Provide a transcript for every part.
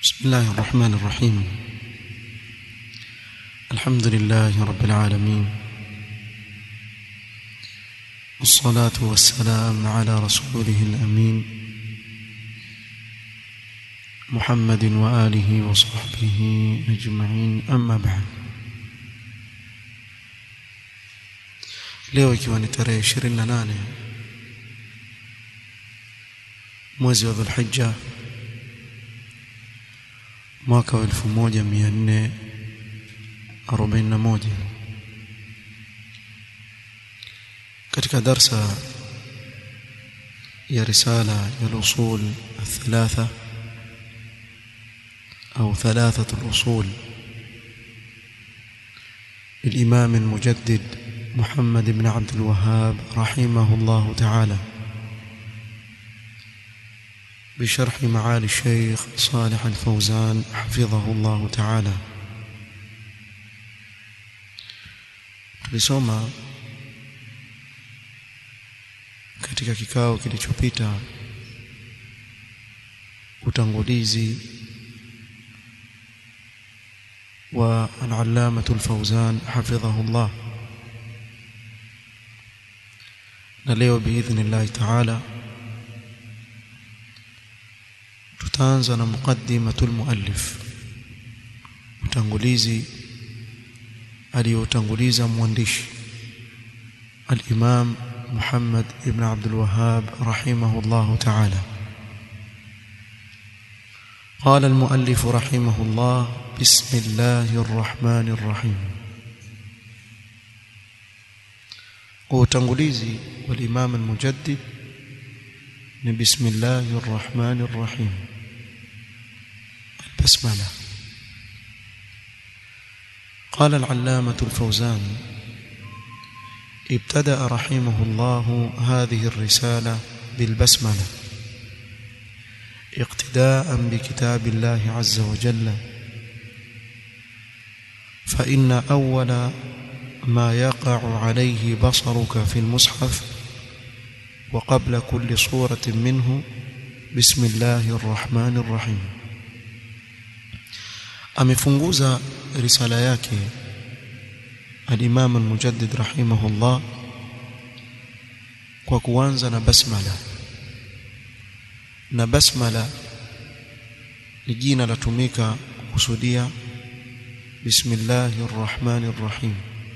بسم الله الرحمن الرحيم الحمد لله رب العالمين والصلاة والسلام على رسوله الأمين محمد وآله وصحبه أجمعين أما بعد leo ikiwa ni tarehe 28 mwezi wa Dhulhijja mwaka wa 1441 katika darsa ya risala ya al-usul الثلاثه او ثلاثه الاصول للامام المجدد محمد بن عبد الوهاب رحمه الله تعالى بشرح معالي الشيخ صالح الفوزان حفظه الله تعالى tulisoma katika kikao kilichopita utangulizi wa al-allamah al-fawzan hafidhahu Allah na leo biidhnillah taala tutaanza na muqaddimatul muallif utangulizi aliyotanguliza mwandishi al-Imam Muhammad ibn Abdul Wahhab rahimahullah ta'ala قال المؤلف رحمه الله بسم الله الرحمن الرحيم وتنغليزي والإمام المجدد بسم الله الرحمن الرحيم البسملة قال العلامة الفوزان ابتدأ رحمه الله هذه الرسالة بالبسملة اقتداء بكتاب الله عز وجل فإن أول ما يقع عليه بصرك في المصحف وقبل كل صورة منه بسم الله الرحمن الرحيم amefunguza risala yake al-Imam al-Mujaddid rahimahullah kwa kuanza na basmala na basmala ni jina latumika kusudia bismillahir rahmanir rahim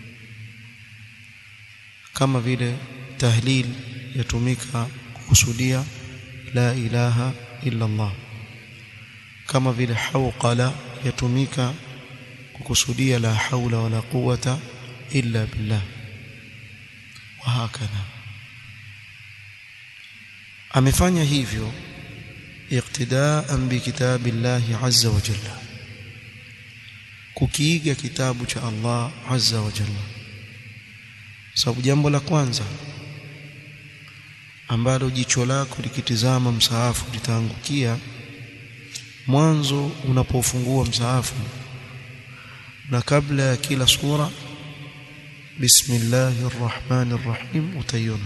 kama vile tahlil yatumika kusudia la ilaha illa Allah kama vile hawqala yatumika kukusudia la haula wala quwata illa billah wa hakadha amefanya hivyo iqtidaan bi kitabillahi azza wa jalla kukiiga kitabu cha Allah azza wa jalla sababu jambo la kwanza ambalo jicho lako likitizama msaafu litaangukia mwanzo unapofungua msaafu na kabla ya kila sura bismillahir rahmanir rahim utaiona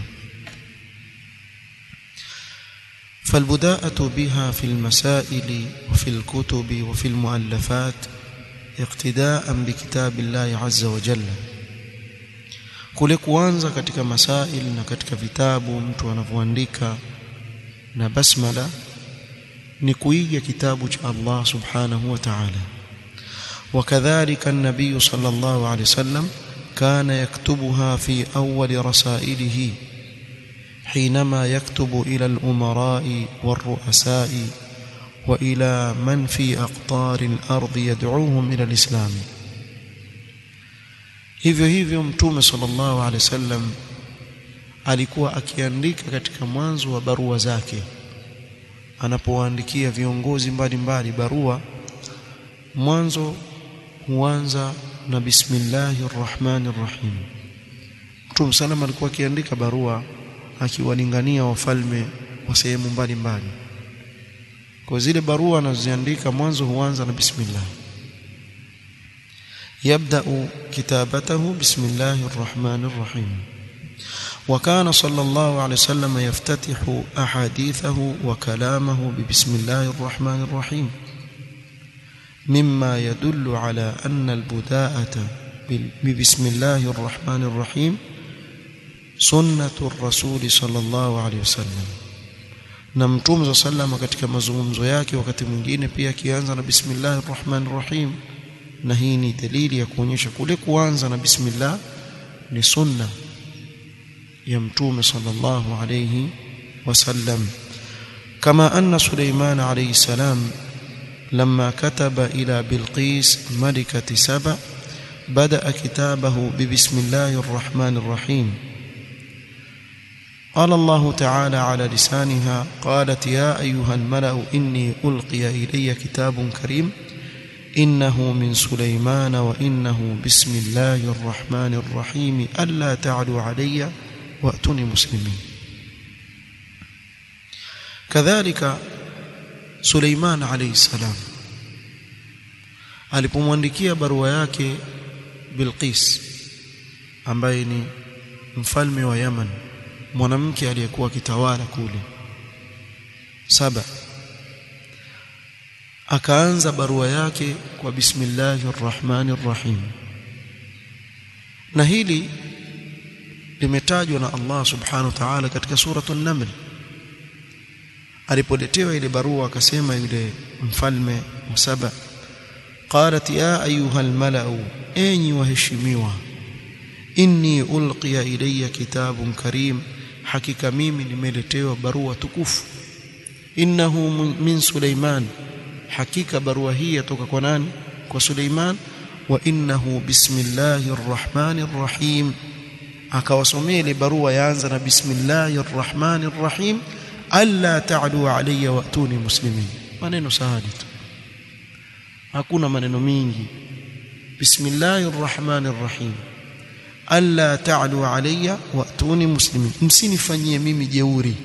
فالبداءة بها في المسائل وفي الكتب وفي المؤلفات اقتداء بكتاب الله عز وجل kule kuanza katika masail na katika vitabu mtu anavyoandika na basmala ni kuiga kitabu cha Allah subhanahu wa ta'ala وكذلك النبي صلى الله عليه وسلم كان يكتبها في أول رسائله حينما يكتب إلى الأمراء والرؤساء وإلى من في أقطار الأرض يدعوهم إلى الإسلام hivyo hivyo mtume sallallahu alaihi wasallam alikuwa akiandika katika mwanzo wa barua zake anapowaandikia viongozi mbalimbali barua mwanzo huanza na bismillahir rahmanir rahim mtume sallam alikuwa akiandika barua akiwalingania wafalme wa sehemu mbalimbali kwa zile barua anazoziandika mwanzo huanza na bismillah يبدأ كتابته بسم الله الرحمن الرحيم وكان صلى الله عليه وسلم يفتتح أحاديثه وكلامه ببسم الله الرحمن الرحيم مما يدل على أن البداءة ببسم الله الرحمن الرحيم سنة الرسول صلى الله عليه وسلم na mtume sallam katika mazungumzo yake wakati mwingine pia akianza na bismillahir rahmanir rahim na hii ni dalili ya kuonyesha kule kuanza na bismillah ni sunna ya mtume sallallahu alayhi wasallam kama anna Suleiman alayhi salam لما كتب إلى بلقيس ملكة سبأ بدأ كتابه ببسم الله الرحمن الرحيم قال الله تعالى على لسانها قالت يا أيها الملأ إني ألقي إلي كتاب كريم إنه من سليمان وإنه بسم الله الرحمن الرحيم ألا تعلوا علي وأتوني مسلمين كذلك Suleiman alayhi salam alipomwandikia barua yake Bilqis ambaye ni mfalme wa Yaman mwanamke aliyekuwa kitawala kule saba akaanza barua yake kwa bismillahir rahmanir rahim na hili limetajwa na Allah subhanahu wa ta'ala katika suratul naml alipoletewa ile barua akasema yule mfalme wa saba qalat ya ayuha almalau enyi waheshimiwa inni ulqiya ilayya kitabun karim hakika mimi nimeletewa barua tukufu innahu min suleiman hakika barua hii yatoka kwa nani kwa suleiman wa innahu bismillahir rahmanir rahim akawasomea ile barua yaanza na bismillahir rahmanir rahim alla ta'lu alayya wa'tuni muslimin maneno sahali tu hakuna maneno mingi bismillahir rahmanir rahim alla ta'lu alayya wa'tuni muslimin msinifanyie mimi jeuri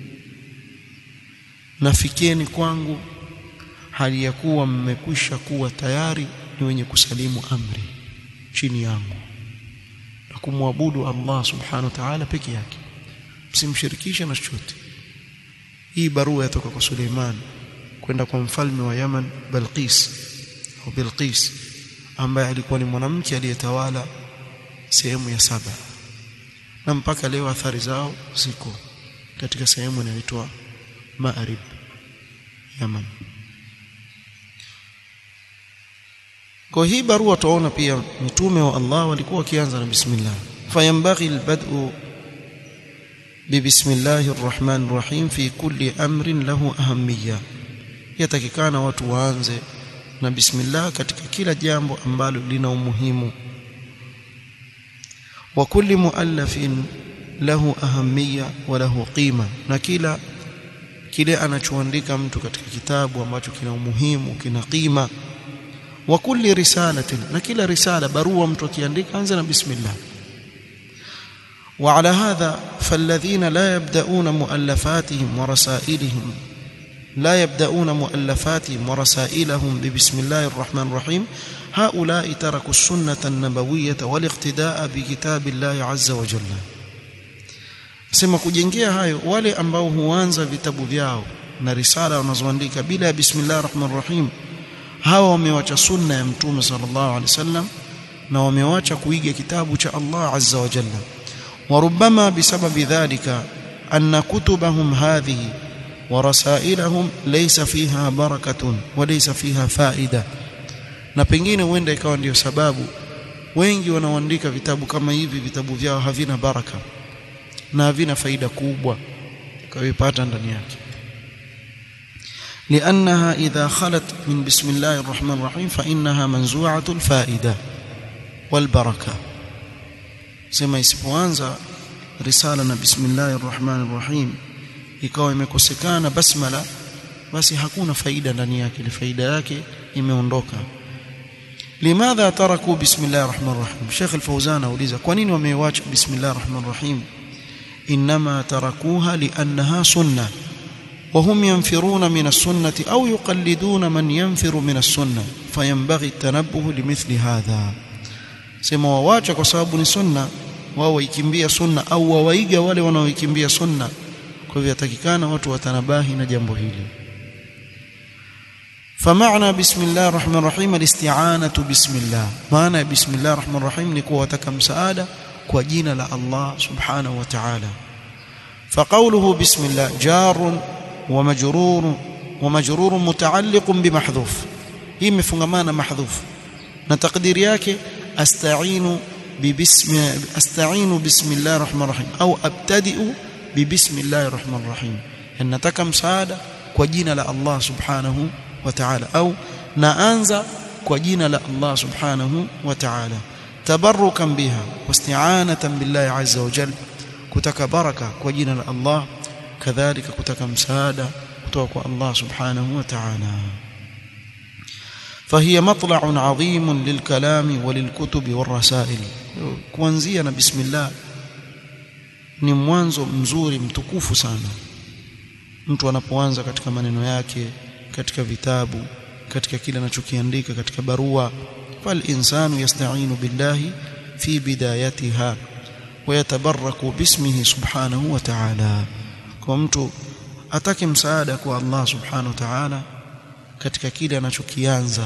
nafikieni kwangu hali ya kuwa mmekwisha kuwa tayari ni wenye kusalimu amri chini yangu na kumwabudu Allah subhanahu wa ta'ala peke yake msimshirikishe na chochote hii barua yatoka kwa Suleiman kwenda kwa mfalme wa Yaman Balqis au Bilqis ambaye alikuwa ni mwanamke aliyetawala sehemu ya saba na mpaka leo athari zao ziko katika sehemu inayoitwa Ma'rib Yaman kwa hii barua tuona pia mitume wa Allah walikuwa wakianza na bismillah fayambaghi albad'u ببسم الله الرحمن الرحيم في كل أمر له أهمية yatakikana watu waanze na bismillah katika kila jambo ambalo lina umuhimu wa kulli muallafin lahu ahammiya wa lahu qima na kila kile anachoandika mtu katika kitabu ambacho kina umuhimu kina qima wa kulli risalatin na kila risala barua mtu akiandika anza na bismillah وعلى هذا فالذين لا يبدأون مؤلفاتهم ورسائلهم لا يبدأون مؤلفاتهم ورسائلهم ببسم الله الرحمن الرحيم هؤلاء تركوا السنة النبوية والاقتداء بكتاب الله عز وجل sema kujengea hayo wale ambao huanza vitabu vyao na risala wanazoandika bila ya bismillahir rahmanir rahim hawa wamewacha sunna ya mtume sallallahu alaihi wasallam na wamewacha kuiga kitabu cha Allah azza wa jalla وربما بسبب ذلك أن كتبهم هذه ورسائلهم ليس فيها بركة وليس فيها فائدة na pengine huenda ikawa ndio sababu wengi wanaoandika vitabu kama hivi vitabu vyao havina baraka na havina faida kubwa kawipata ndani yake لأنها إذا خلت من بسم الله الرحمن الرحيم فإنها منزوعة الفائدة والبركة sema isipoanza risala na bismillahir rahmanir rahim ikawa imekosekana basmala basi hakuna faida ndani yake ile faida yake imeondoka limadha taraku bismillahir rahmanir rahim Sheikh Al-Fauzan auliza kwa nini wameiacha bismillahir rahmanir rahim inma tarakuha liannaha sunnah وهم ينفرون من السنة أو يقلدون من ينفر من السنة فينبغي التنبه لمثل هذا sema wawacha kwa sababu ni sunna wao waikimbia sunna au wawaiga wale wanaoikimbia sunna kwa hivyo yatakikana watu watanabahi na jambo hili فمعنى بسم الله الرحمن الرحيم الاستعانة بسم الله معنى بسم الله الرحمن الرحيم ni kuwataka msaada kwa jina la Allah subhanahu wa ta'ala فقوله بسم الله جار ومجرور ومجرور متعلق بمحذوف hii imefungamana mahdhuf na takdiri yake asta'inu bibismi asta'inu bismillahir rahmanir rahim au abtadi'u bibismillahir rahmanir rahim nataka msaada kwa jina la Allah subhanahu wa ta'ala au naanza kwa jina la Allah subhanahu wa ta'ala tabarrukan biha wasti'anatan billahi azza wa jalla kutaka baraka kwa jina la Allah kadhalika kutaka msaada kutoka kwa Allah subhanahu wa ta'ala فهي مطلع عظيم للكلام وللكتب والرسائل kuanzia na bismillah ni mwanzo mzuri mtukufu sana mtu anapoanza katika maneno yake katika vitabu katika kile anachokiandika katika barua fal insanu yasta'inu billahi fi bidayatiha wa yatabarraku bismihi subhanahu wa ta'ala kwa mtu atake msaada kwa Allah subhanahu wa ta'ala katika kile anachokianza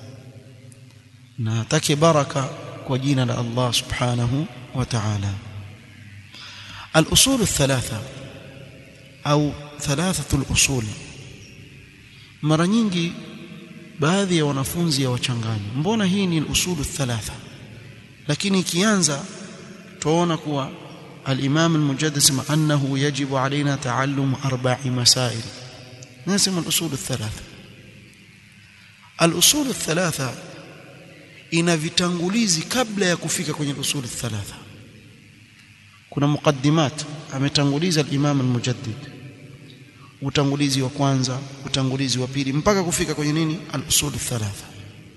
na atake baraka kwa jina la Allah subhanahu wa ta'ala الأصول الثلاثة أو ثلاثة الأصول mara nyingi baadhi ya wanafunzi ya wachanganya mbona hii ni usulu thalatha lakini ikianza tuona kuwa al-Imam al-Mujaddid sema annahu yajibu alaina taallum arba'i masail nasema al-usul thalatha al-usul thalatha ina vitangulizi kabla ya kufika kwenye usul thalatha kuna muqaddimat ametanguliza al-Imam al-Mujaddid utangulizi wa kwanza utangulizi wa pili mpaka kufika kwenye nini al-usul thalatha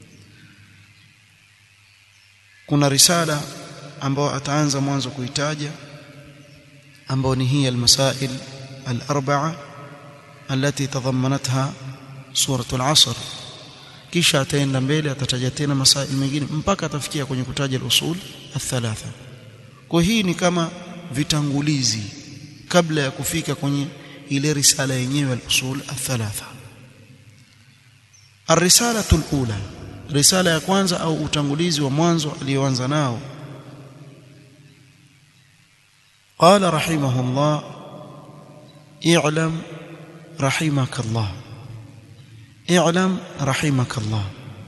kuna risala ambayo ataanza mwanzo kuitaja ambayo ni hii al-masail al-arba'a التي تضمنتها سورة العصر kisha ataenda mbele atataja tena masail mengine mpaka atafikia kwenye kutaja al-usul al-thalatha kwa hii ni kama vitangulizi kabla ya kufika kwenye ile risala yenyewe al-usul al-thalatha الرساله الاولى risala ya kwanza au utangulizi wa mwanzo alioanza nao قال رحمه الله اعلم رحمك الله اعلم رحمك الله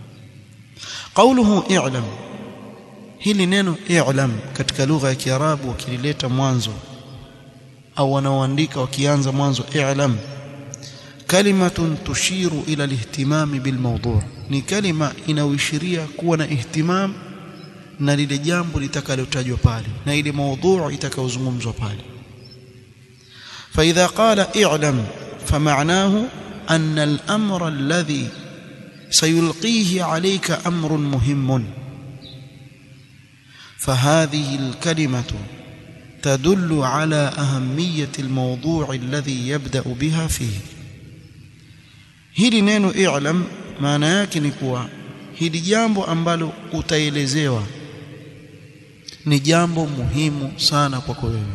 قوله اعلم hili neno i'lam katika lugha ya kiarabu wakilileta mwanzo au wanaoandika wakianza mwanzo i'lam kalimatun tushiru ila alihtimam bilmawdu' ni kalima inayoishiria kuwa na ihtimam na lile jambo litakalotajwa pale na ile mawdu' itakayozungumzwa pale فاذا قال اعلم فمعناه ان الامر الذي سيلقيه عليك امر مهم فهذه الكلمه تدل على اهميه الموضوع الذي يبدا بها فيه hili neno i'lam maana yake ni kuwa hili jambo ambalo utaelezewa ni jambo muhimu sana kwako wewe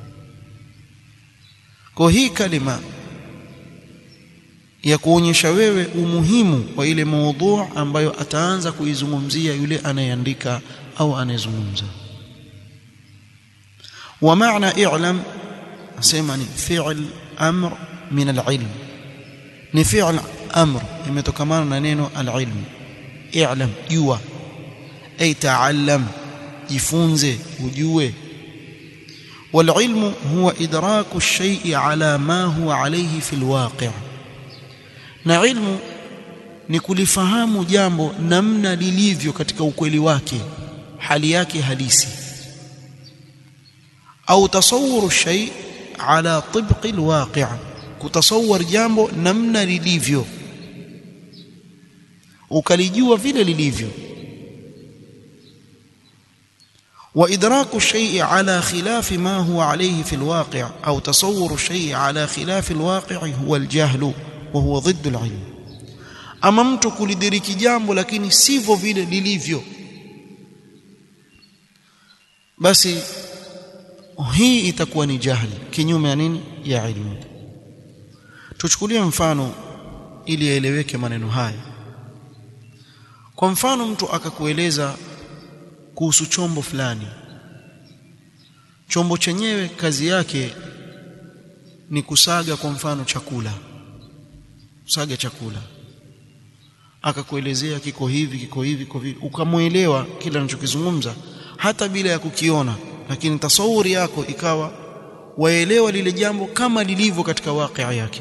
kwa hii kalima ya kuonyesha wewe umuhimu wa ile maudhu ambayo ataanza kuizungumzia yule anayeandika au anayezungumza wa maana i'lam asema ni fi'l amr min al-ilm ni fi'l amr imetokana na neno al-ilm i'lam jua ay ta'allam jifunze ujue والعلم هو إدراك الشيء على ما هو عليه في الواقع na ilmu ni kulifahamu jambo namna lilivyo katika ukweli wake hali yake halisi au tasawuru shay ala tibqi alwaqi' kutasawwar jambo namna lilivyo ukalijua vile lilivyo وإدراك الشيء على خلاف ما هو عليه في الواقع أو تصور الشيء على خلاف الواقع هو الجهل وهو ضد العلم ama mtu kulidiriki jambo lakini sivyo vile lilivyo basi hii itakuwa ni jahili kinyume ya nini ya ilmu tuchukulie mfano ili yaeleweke maneno haya kwa mfano mtu akakueleza kuhusu chombo fulani chombo chenyewe kazi yake ni kusaga kwa mfano chakula kusaga chakula akakuelezea kiko hivi kiko hivi kiko hivi ukamwelewa kila anachokizungumza hata bila ya kukiona lakini tasawuri yako ikawa waelewa lile jambo kama lilivyo katika wakia yake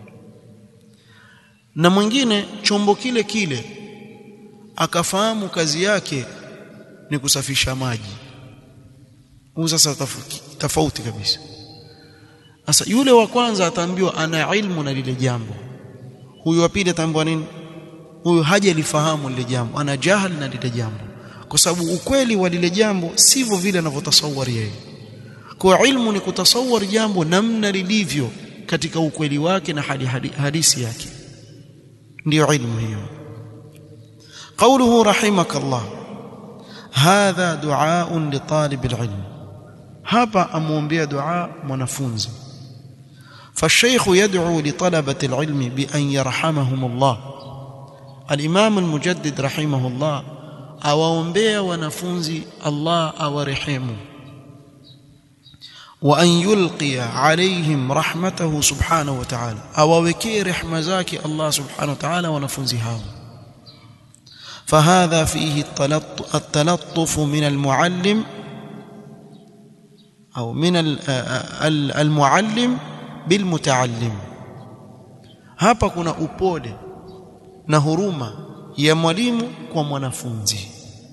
na mwingine chombo kile kile akafahamu kazi yake ni kusafisha maji huu sasa tofauti kabisa sasa yule wa kwanza ataambiwa ana ilmu na lile jambo huyu wa pili ataambiwa nini huyu hajalifahamu lile jambo ana jahal na lile jambo kwa sababu ukweli wa lile jambo sivyo vile anavyotasawari yeye kwa ilmu ni kutasawari jambo namna lilivyo katika ukweli wake na hali halisi yake ndio ilmu hiyo قوله رحمك الله هذا دعاء لطالب العلم hapa amuombea dua mwanafunzi فالشيخ يدعو لطلبة العلم بأن يرحمهم الله الإمام المجدد رحمه الله awaombea wanafunzi Allah awarehemu وأن يلقي عليهم رحمته سبحانه وتعالى awawekee rehema zake Allah subhanahu wa ta'ala wanafunzi hao فهذا فيه التلطف من المعلم أو من المعلم بالمتعلم hapa kuna upole na huruma ya mwalimu kwa mwanafunzi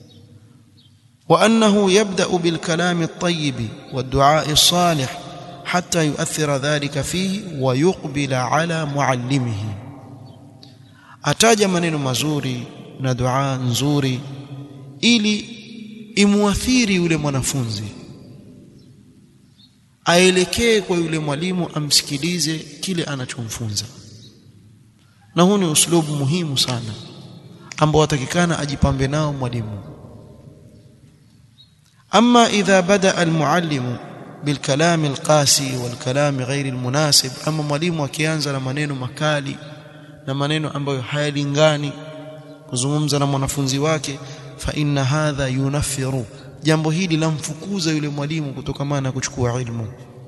وأنه يبدأ بالكلام الطيب والدعاء الصالح حتى يؤثر ذلك فيه ويقبل على معلمه ataja maneno mazuri na dua nzuri ili imuathiri yule mwanafunzi aelekee kwa yule mwalimu amsikilize kile anachomfunza na huu ni uslubu muhimu sana ambao atakikana ajipambe nao mwalimu أما إذا بدأ المعلم بالكلام القاسي والكلام غير المناسب أما mwalimu akianza na maneno makali na maneno ambayo hayalingani kuzungumza na mwanafunzi wake fa inna hadha yunaffiru jambo hili lamfukuza yule mwalimu kutokana na kuchukua ilmu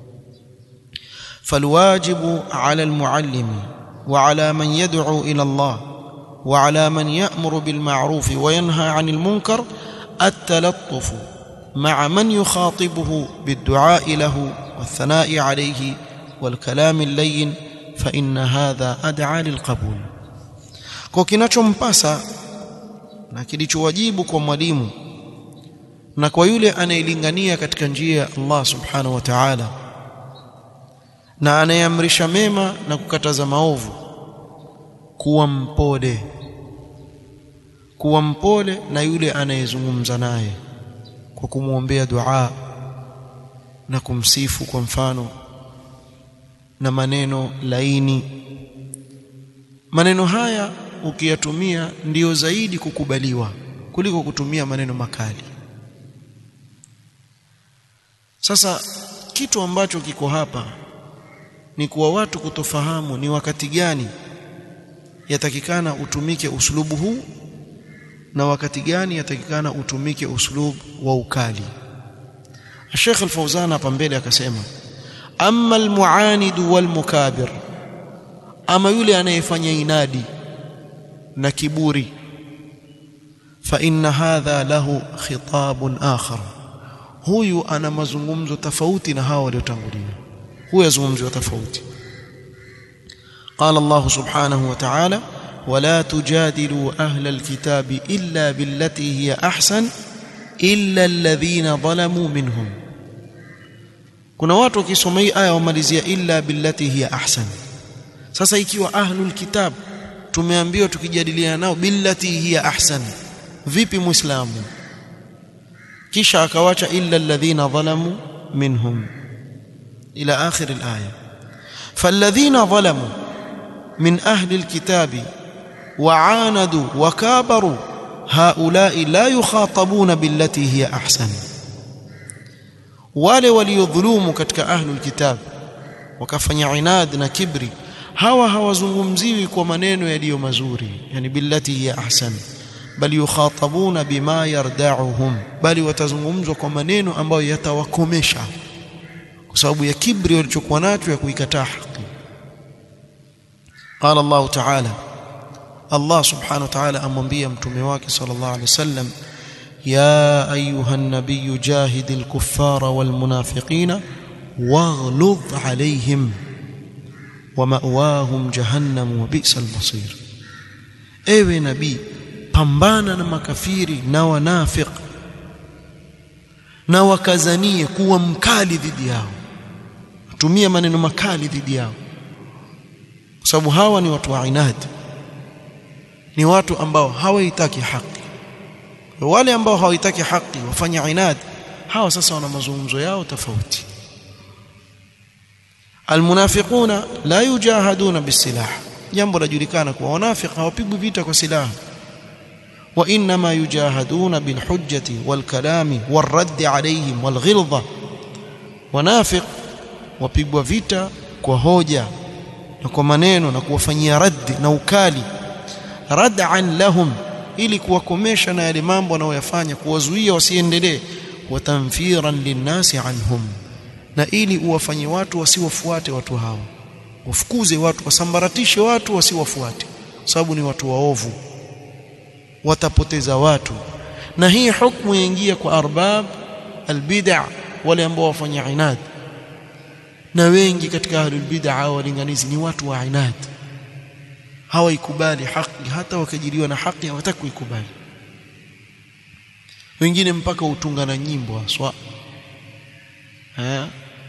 falwajibu ala almuallim wa ala man yad'u ila Allah wa ala man ya'muru bil ma'ruf wa yanha 'anil munkar at-talattuf مع من يخاطبه بالدعاء له والثناء عليه والكلام اللين فإن هذا أدعى للقبول kwa kinachompasa na kilichowajibu kwa mwalimu na kwa yule anayelingania katika njia ya Allah subhanahu wa ta'ala na anayeamrisha mema na kukataza maovu kuwa mpole kuwa mpole na yule anayezungumza naye kwa kumwombea dua na kumsifu kwa mfano na maneno laini maneno haya ukiyatumia ndiyo zaidi kukubaliwa kuliko kutumia maneno makali sasa kitu ambacho kiko hapa ni kuwa watu kutofahamu ni wakati gani yatakikana utumike uslubu huu na wakati gani yatakikana utumike uslub wa ukali Sheikh Al-Fauzan hapa mbele akasema amma al-mu'anid wal-mukabir ama yule anayefanya inadi na kiburi fa inna hadha lahu khitabun akhar huyu ana mazungumzo tofauti na hao waliotangulia huyu azungumzo tofauti قال الله سبحانه وتعالى ولا تجادلوا أهل الكتاب إلا بالتي هي أحسن إلا الذين ظلموا منهم kuna watu wakisoma hii aya wamalizia illa billati hiya ahsan sasa ikiwa ahlul kitab tumeambiwa tukijadiliana nao billati hiya ahsan vipi muislamu kisha akawacha illa alladhina zalamu minhum ila akhir alaya falladhina zalamu min ahli alkitabi وعاندوا وكابروا هؤلاء لا يخاطبون بالتي هي احسن wale waliodhulumu katika ahlul kitab wakafanya inad na kibri hawa hawazungumziwi kwa maneno yaliyo mazuri yani billati hiya ahsan bali yukhatabuna bima yardauhum bali watazungumzwa kwa maneno ambayo yatawakomesha kwa sababu ya kibri walichokuwa nacho ya kuikataa haki قال الله تعالى الله سبحانه وتعالى amwambia mtume wake sallallahu alaihi wasallam يا أيها النبي جاهد الكفار والمنافقين واغلظ عليهم ومأواهم جهنم وبئس المصير ewe nabii pambana na makafiri na wanafiq na wakazanie kuwa mkali dhidi yao tumia maneno makali dhidi yao kwa sababu hawa ni watu wa inadi ni watu ambao hawaitaki haki wale ambao hawaitaki haki wafanya inad hawa sasa wana mazungumzo yao tofauti almunafiquna la yujahaduna bisilah jambo lajulikana kuwa wanafiq hawapigwi vita kwa silaha wa inma yujahaduna bilhujjati walkalami warradd alayhim walghilza wanafiq wapigwa vita kwa hoja na kwa maneno na kuwafanyia raddi na ukali rad'an lahum ili kuwakomesha na yale mambo wanayoyafanya kuwazuia wasiendelee wa tanfiran linnasi anhum na ili uwafanye watu wasiwafuate watu hao wafukuze watu wasambaratishe watu wasiwafuate sababu ni watu waovu watapoteza watu na hii hukumu yaingia kwa arbab albid'a wale ambao wafanya inad na wengi katika ahlul bid'a walinganizi ni watu wa inad hawaikubali haki hata wakajiliwa na haki hawataki kuikubali wengine mpaka utunga na nyimbo haswa eh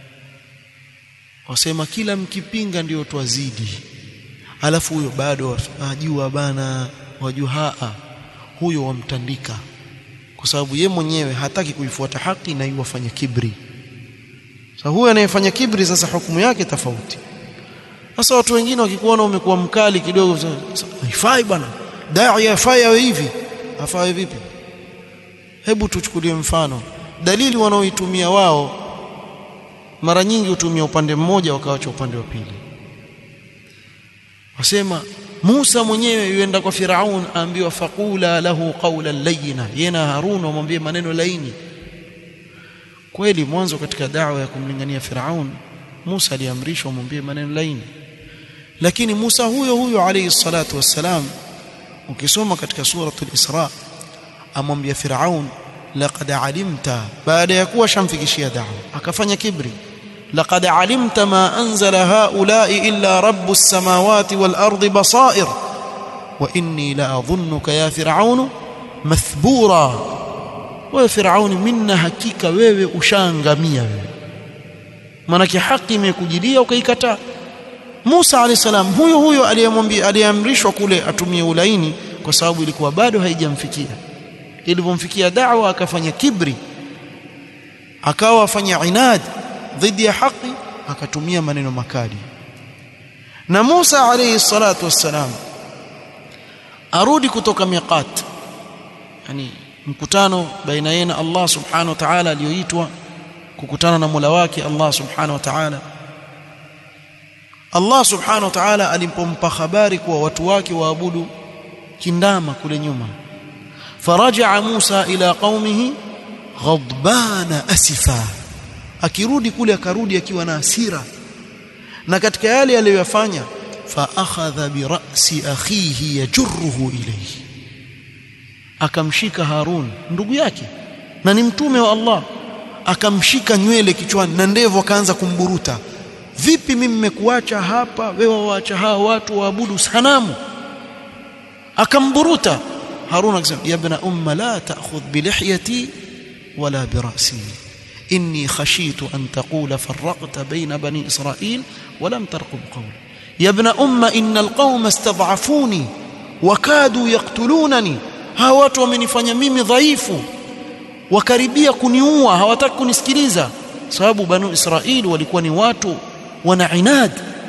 wasema kila mkipinga ndio twazidi alafu huyo bado ajua bana wajua haa huyo wamtandika kwa sababu ye mwenyewe hataki kuifuata haki na iwafanya kibri sasa huyo anayefanya kibri sasa hukumu yake tofauti sasa watu wengine wakikuona umekuwa mkali kidogo haifai bwana dai afai awe hivi afai vipi hebu tuchukulie mfano dalili wanaoitumia wao mara nyingi hutumia upande mmoja wakawacha upande wa pili wasema Musa mwenyewe yuenda kwa Firaun aambiwa faqula lahu qawlan layyina yena Harun wamwambie maneno laini kweli mwanzo katika dawa ya kumlingania Firaun Musa aliamrishwa amwambie maneno laini lakini Musa huyo huyo alayhi salatu wassalam ukisoma katika suratul Isra amwambia Firaun laqad alimta baada ya kuwa shamfikishia dawa akafanya kibri laqad alimta ma anzala haula'i illa rabbus samawati wal ardi basair wa inni la adhunnuka ya Firaun mathbura wa Firaun minna hakika wewe ushaangamia wewe manake haki imekujilia ukaikataa Musa alayhi salam huyo huyo aliyemwambia aliamrishwa kule atumie ulaini kwa sababu ilikuwa bado haijamfikia ilipomfikia da'wa akafanya kibri akawa afanya inad dhidi ya haki akatumia maneno makali na Musa alayhi salatu wassalam arudi kutoka miqat yani mkutano baina yeye na Allah subhanahu wa ta'ala aliyoitwa kukutana na Mola wake Allah subhanahu wa ta'ala Allah subhanahu wa ta'ala alipompa habari kuwa watu wake waabudu kindama kule nyuma faraja Musa ila qaumihi ghadbana asifa akirudi kule akarudi akiwa na hasira na katika yale aliyofanya fa akhadha bi ra'si akhihi yajruhu ilayhi akamshika Harun ndugu yake na ni mtume wa Allah akamshika nywele kichwani na ndevu akaanza kumburuta vipi mimi nimekuacha hapa wewe waacha hao watu waabudu sanamu akamburuta Harun akasema ya ibn umma la ta'khudh bi lihyati wala bi ra'si inni khashitu an taqula farraqta bayna bani israil wa lam tarqub qawli ya ibn umma innal qauma istad'afuni wa kadu yaqtulunani hawa watu wamenifanya mimi dhaifu wakaribia kuniua hawataki kunisikiliza sababu banu israili walikuwa ni watu wana inad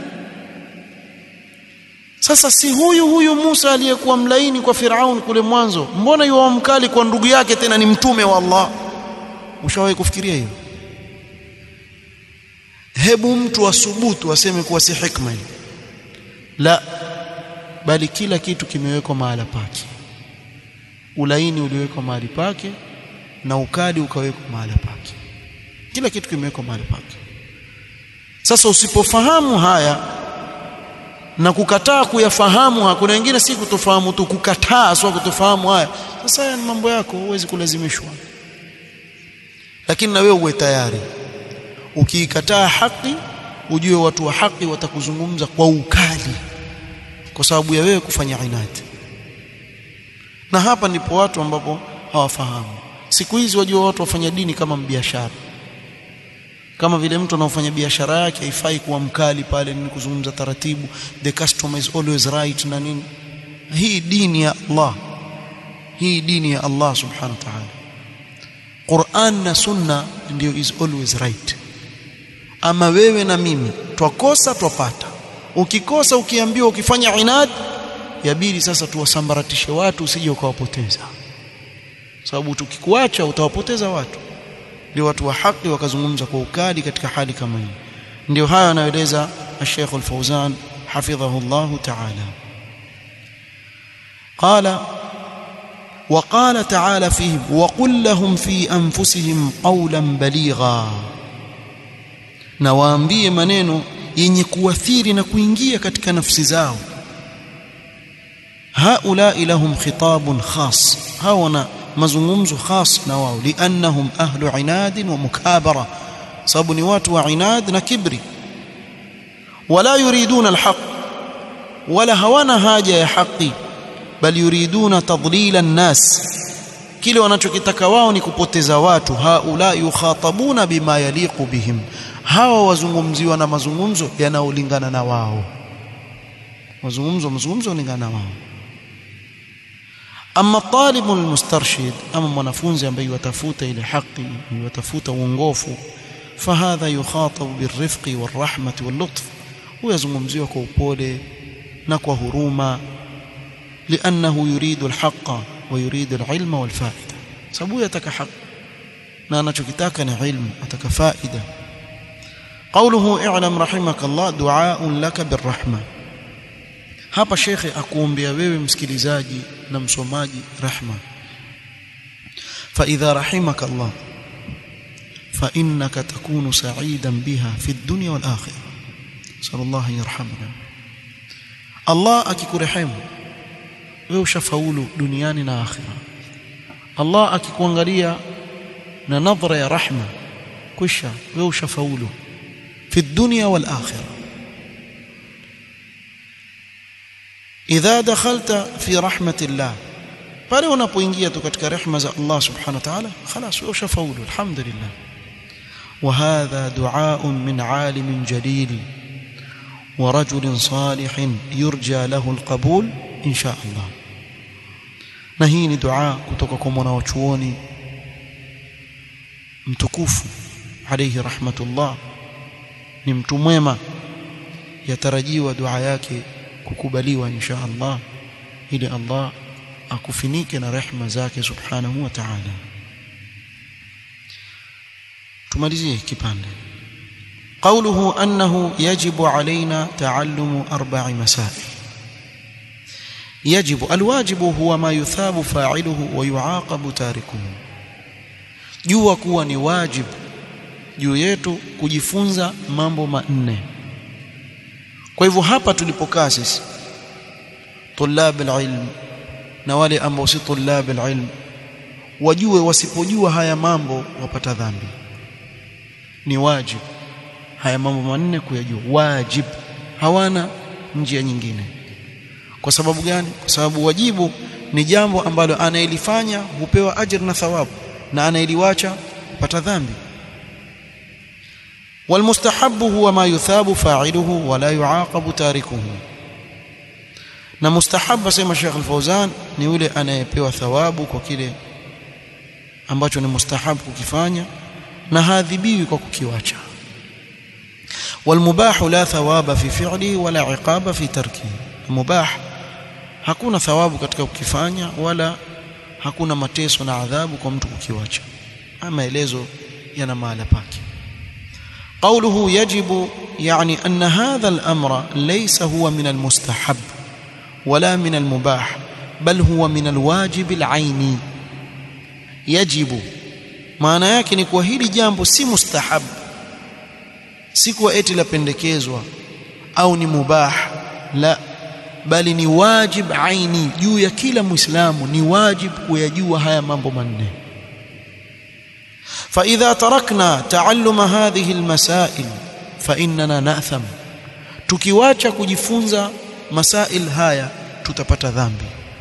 sasa si huyu huyu Musa aliyekuwa mlaini kwa Firaun kule mwanzo mbona yuwa mkali kwa ndugu yake tena ni mtume wa Allah ushawahi kufikiria hiyo hebu mtu asubutu aseme kuwa si hikma hii la bali kila kitu kimewekwa mahala pake ulaini uliwekwa mahali pake na ukali ukawekwa mahala pake kila kitu kimewekwa mahali pake sasa usipofahamu haya na kukataa kuyafahamu kuna wengine si kutofahamu tu kukataa sio kutofahamu haya sasa haya ni mambo yako huwezi kulazimishwa lakini na wewe uwe tayari ukiikataa haki ujue watu wa haki watakuzungumza kwa ukali kwa sababu ya wewe kufanya inadi na hapa ndipo watu ambapo hawafahamu siku hizi wajua watu wafanya dini kama biashara kama vile mtu anaofanya biashara yake haifai kuwa mkali pale ni kuzungumza taratibu the customer is always right na nini hii dini ya Allah hii dini ya Allah subhanahu wa ta'ala Qur'an na sunna ndio is always right ama wewe na mimi twakosa twapata ukikosa ukiambiwa ukifanya inad yabidi sasa tuwasambaratishe watu usije ukawapoteza sababu tukikuacha utawapoteza watu ndio watu wa haki wakazungumza kwa ukali katika hali kama hii ndio haya anaeleza Sheikh Al-Fauzan hafidhahu Allah ta'ala قال وقال تعالى فيهم وقل لهم في أنفسهم قولا بليغا nawaambie maneno yenye kuathiri na kuingia katika nafsi zao haulai lahum khitabun khas hawana mazungumzo khas na wao liannahum ahlu inad wa mukabara sababu ni watu wa inad na kibri wala yuriduna alhaq wala hawana haja ya haki bal yuriduna tadlila an-nas kile wanachokitaka wao ni kupoteza watu haula yukhatabuna bima yaliqu bihim hawa wazungumziwa na mazungumzo yanayolingana na wao mazungumzo mazungumzo yanalingana na wao ama talibu almustarshid ama mwanafunzi ambaye yatafuta ile haki yatafuta uongofu fahadha yukhatabu birrifqi warahmati wallutf huyazungumziwa kwa upole na kwa huruma لانه يريد الحق ويريد العلم والفائده sababu yataka haki na anachokitaka ni ilmu ataka faida قوله اعلم رحمك الله دعاء لك بالرحمه hapa shekhe akuombea wewe msikilizaji na msomaji rahma فاذا رحمك الله فانك تكون سعيدا بها في الدنيا والاخره صلى الله ان يرحمنا الله akikurehemu wewe ushafaulu duniani na akhira Allah akikuangalia na nadhara ya rahma kisha wewe ushafaulu fi dunya wal akhirah idha dakhalta fi rahmatillah pale unapoingia tu katika rehema za Allah subhanahu wa ta'ala خلاص wewe ushafaulu alhamdulillah وهذا دعاء من عالم جليل ورجل صالح يرجى له القبول إن شاء الله na hii ni dua kutoka kwa mwanachuoni mtukufu alayhi rahmatullah ni mtu mwema yatarajiwa dua yake kukubaliwa insha Allah ili Allah akufinike na rehma zake subhanahu wa ta'ala tumalizie kipande قوله أنه يجب علينا تعلم أربع مسائل يجب الواجب هو ما يثاب فاعله ويعاقب تاركه jua kuwa ni wajibu juu yetu kujifunza mambo manne kwa hivyo hapa tulipokaa sisi tulab alilm na wale ambao si tulab alilm wajue wasipojua haya mambo wapata dhambi ni wajibu haya mambo manne kuyajua wajib hawana njia nyingine kwa sababu gani kwa sababu wajibu ni jambo ambalo anayelifanya hupewa ajira na thawabu na anayeliwacha pata dhambi والمستحب هو ما يثاب فاعله ولا يعاقب تاركه na mustahab asema Sheikh Al-Fauzan ni yule anayepewa thawabu kwa kile ambacho ni mustahab kukifanya na haadhibiwi kwa kukiwacha والمباح لا ثواب في فعله ولا عقاب في تركه مباح hakuna thawabu katika kukifanya wala hakuna mateso na adhabu kwa mtu kukiwacha maelezo yana mahala pake قوله يجب يعني أن هذا الأمر ليس هو من المستحب ولا من المباح بل هو من الواجب العيني يجب maana yake ni kwa hili jambo si mustahab si kwa eti lapendekezwa au ni mubah la bali ni wajib aini juu ya kila muislamu ni wajib kuyajua haya mambo manne فإذا تركنا تعلم هذه المسائل فإننا نأثم tukiwacha kujifunza masail haya tutapata dhambi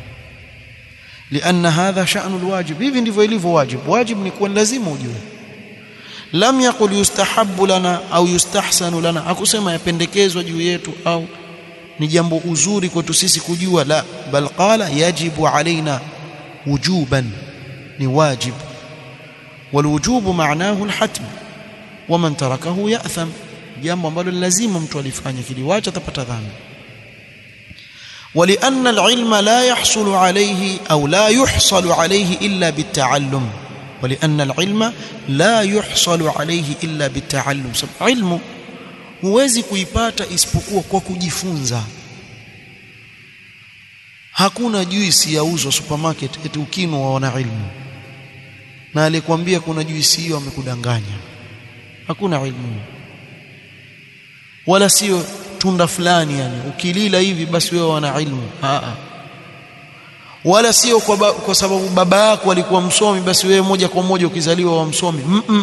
لأن هذا شأن الواجب hivi ndivyo ilivyo wajib wajib ni kuwa lazima ujue lam yaqul yustahabbu lana au yustahsanu lana hakusema yapendekezwa juu yetu au ni jambo uzuri kwetu sisi kujua la bal qala yajibu alaina wujuban ni wajib والوجوب معناه الحتم ومن تركه يأثم jambo ambalo lazima mtu alifanye kiliwacha atapata dhambi ولأن العلم لا يحصل عليه أو لا يحصل عليه إلا بالتعلم ولأن العلم لا يحصل عليه إلا بالتعلم علم huwezi kuipata isipokuwa kwa kujifunza hakuna juisi yauzwa supermarket eti ukinwa waona ilmu na alikwambia kuna juisi hiyo amekudanganya hakuna ilmu wala sio tunda fulani yani ukilila hivi basi wewe wana ilmu a wala sio kwa, ba, kwa sababu baba yako alikuwa msomi basi wewe moja kwa moja ukizaliwa wa msomi mm -mm.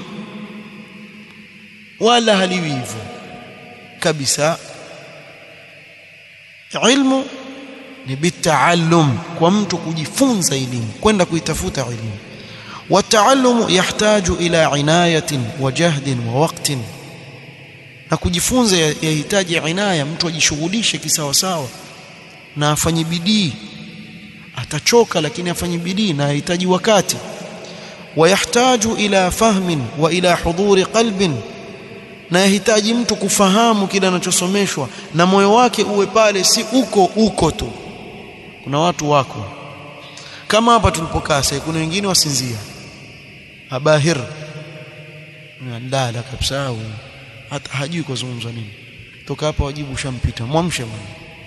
wala haliwi hivyo kabisa ilmu ni bitaallum kwa mtu kujifunza elimu kwenda kuitafuta elimu والتعلم يحتاج إلى عناية وجهد ووقت na kujifunza yahitaji inaya mtu ajishughulishe kisawasawa na afanye bidii atachoka lakini afanye bidii na yahitaji wakati wayahtaju ila fahmin wa ila hudhuri qalbin na yahitaji mtu kufahamu kile anachosomeshwa na moyo wake uwe pale si uko uko tu kuna watu wako kama hapa tulipokaa sasa kuna wengine wasinzia abahir ndala kabisa huyu hata hajui kuzungumza nini toka hapa wajibu ushampita mwamshe bwana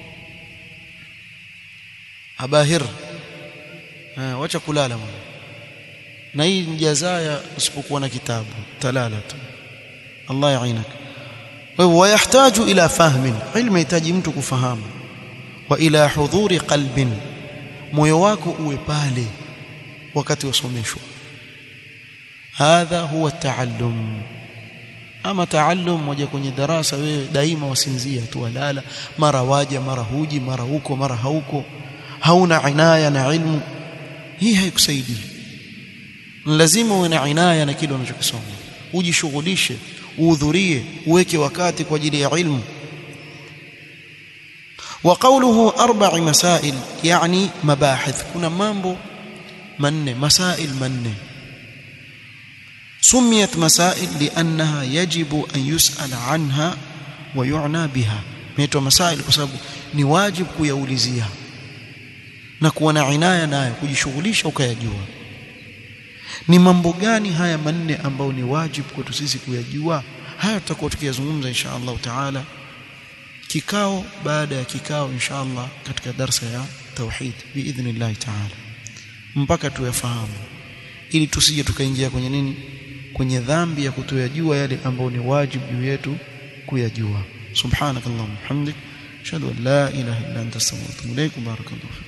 abahir ha, wacha kulala bwana na hii ni jazaa usipokuwa na kitabu talala tu Allah yainak wewe wayahitaji ila fahmin ilmu yahitaji mtu kufahamu wa ila hudhuri qalbin moyo wako uwe pale wakati wasomeshwa hadha huwa taallum ama taallum moja kwenye darasa wewe daima wasinzia tu walala mara waja mara huji mara huko mara hauko hauna inaya na ilmu hii haikusaidii lazima uwe na inaya na kile unachokisoma ujishughulishe uhudhurie uweke wakati kwa ajili ya ilmu وقوله أربع مسائل يعني مباحث كنا مambo manne masail manne سميت مسائل لأنها يجب أن يسأل عنها ويعنى بها ميتوا مسائل kwa sababu ni wajibu kuyaulizia na kuwa na inaya nayo kujishughulisha ukayajua ni mambo gani haya manne ambayo ni wajibu kwetu sisi kuyajua haya tutakuwa tukiyazungumza insha Allah taala kikao baada ya kikao insha Allah katika darsa ya tauhid biidhnillah taala mpaka tuyafahamu ili tusije tukaingia kwenye nini kwenye dhambi ya kutoyajua yale ambayo ni wajibu juu yetu kuyajua subhanakallahumma hamdik ashhadu an la ilaha illa anta astaghfiruka wa atubu ilaik barakallahu